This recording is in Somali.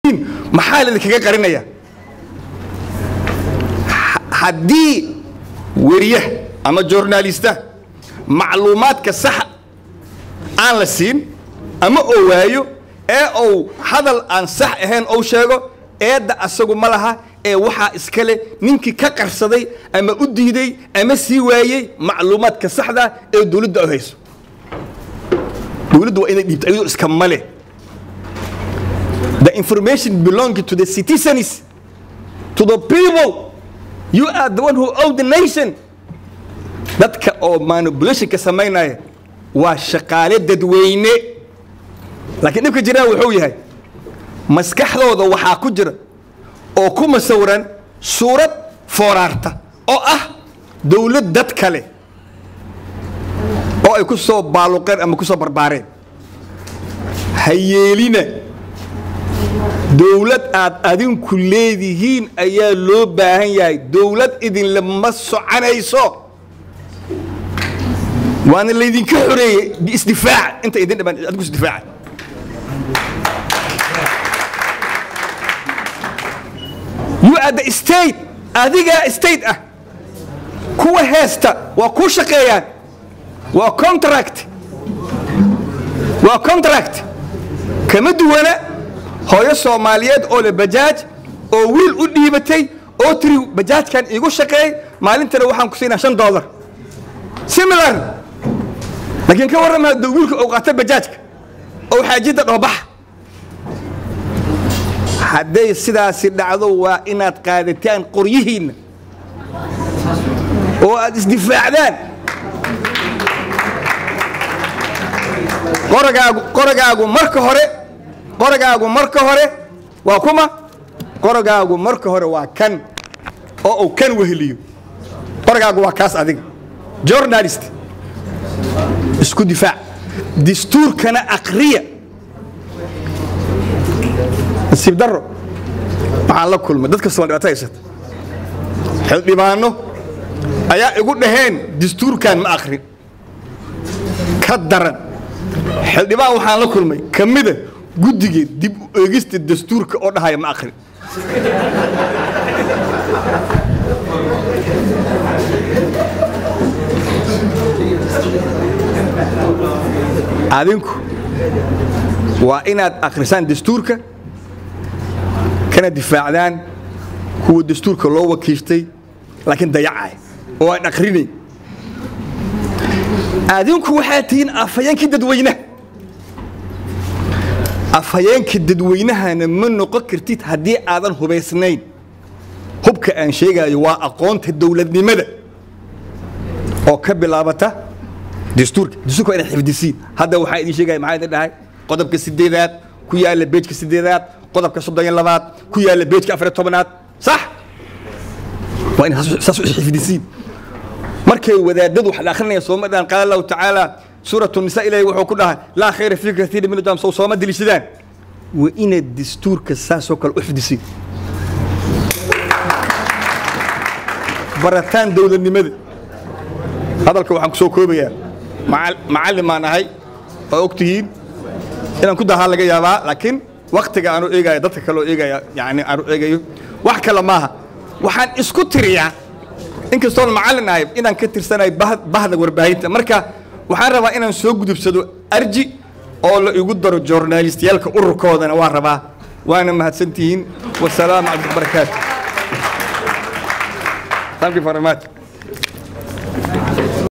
maxaa laidinkaga qarinaya haddii weriya ama journalista macluumaadka saxa aan la siin ama oo waayo ee uu hadal aan sax ahayn ou sheego eedda asagu ma laha ee waxaa iskale ninkii ka qarsaday ama u diiday ama sii waayey macluumaadka saxda ee dowladda ay hayso dowladdu waa inay dhiibto ayadoo iska male the information belonging to the citizens to the people you are the one who own the nation dadka oo manipulationka samaynaya waa shaqaale dadweyne laakiin dhibka jiraan wuxuu yahay maskaxdooda waxaa ku jira oo ku masawiran suurad fooraarta oo ah dowlad dad kale oo ay ku soo baaluqeen ama ku soo barbaareen ha yeelina dowlad aad adinku leedihiin ayaa loo baahan yahay dowlad idinle ma soconayso waana laydinka xoreeyey biisdifaac inta idin dhiman adigu isdifaaca you are the state adigaa state ah kuwa heesta waa ku shaqeeyaan waa contract waa contract kama duwana hooyo soomaaliyeed oo le bajaaj oo wiil u dhiibatay oo tiri bajaajkan iigu shaqeey maalintana waxaan ku siinaa shan dollar similar laakiin ka warrama hadduu wiilka uu qaata bajaajka oo xaajidda dhoobaxa hadday sidaasi dhacdo waa inaad qaadataan qoryihiinna oo aad isdifaacdaan qoragaagu qoragaagu marka hore qoragaagu marka hore waa kuma qoragaagu marka hore waa kan oo uu kan weheliyo qoragaagu waa kaas adiga journalist isku difaac dastuurkana aqriya nasiib daro waxaan la kulmay dad kastoo dhibaato haysata xildhibaano ayaa igu dhaheen dastuurkan ma akrin ka daran xildhibaan waxaan la kulmay ka mida guddiga dib u eegista dastuurka oo dhahaya ma akrin adinku waa inaad akhrisaan dastuurka kana difaacdaan kuwa dastuurka loo wakiishtay laakiin dayacay oo aan akhrinayn adinku waxaa tihiin afhayeenkii dadweynaha afhayeenka dadweynahana ma noqon kartid haddii aadan hubaysnayn hubka aan sheegayo waa aqoonta dowladnimada oo ka bilaabata dastuurka dastuurka waa inaad xifdisiin hadda waxaa idin sheegaya maxaa idin dhahay qodobka sideedaad ku yaalla beejka sideedaad qodobka soddon iyo labaad ku yaalla beejka afar iyo tobanaad sax waa inaad saas u xifdisiin markay wadaadadu wax la akhrinaya sooma dhahan qaala allahu tacaala suuratu nisa ilaahi wuxuu ku dhahay laa khayra fii katiirin min ujam sow sooma deliishadaan waa inaad dastuurka saasoo kale u xifdisiin barataan dowladnimada hadalka waxaan ku soo koobayaa macallin baan ahay oo og tihiin inaan ku dahaa laga yaabaa laakiin waktiga aanu eegaya dadka kaloo eegaya yani aanu eegayo wax kale maaha waxaan isku tiriyaa inkastoon macallin ahay inaan ka tirsanayo bahda warbaahinta marka waxaan rabaa inaan soo gudubsado arji oo la igu daro journalistayaalka ururkoodana waa rabaa waana mahadsantihiin wasalaamu calaykum barakaatu thank you very much